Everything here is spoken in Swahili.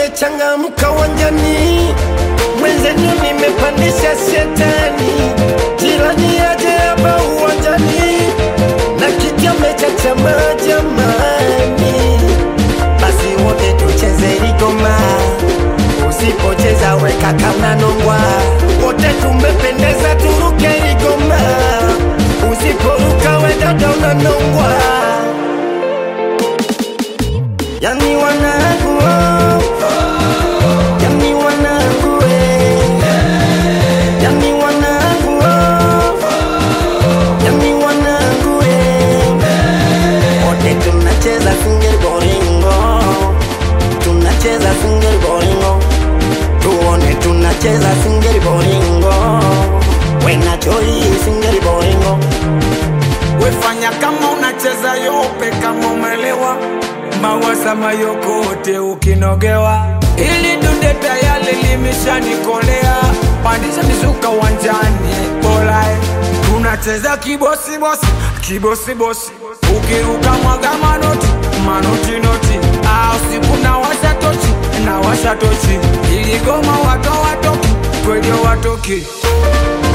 amechangamka uwanjani, mwenzenu nimepandisha shetani, jirani aje hapa uwanjani na kiti amechachama jamani, basi wote tucheze ligoma, usipocheza weka kama nongwa, wote tumependeza turuke ligoma, usiporuka we dada unanongwa, yani wanangu oh. Yani wanangu eh. Yani wanangu oh. Yani wanangu eh. Wote tunacheza single bolingo Tunacheza single bolingo Tuone tunacheza single bolingo Wena choi single bolingo wefanya kama unacheza yope kama umelewa mawaza mayokote ukinogewa ili dude tayari limeshanikolea pandisha mizuka uwanjani bolae tunacheza kibosibosi kibosibosi ukiruka mwaga manoti manoti noti au siku na washa tochi na washa tochi iligoma wato watoki kwedio watoki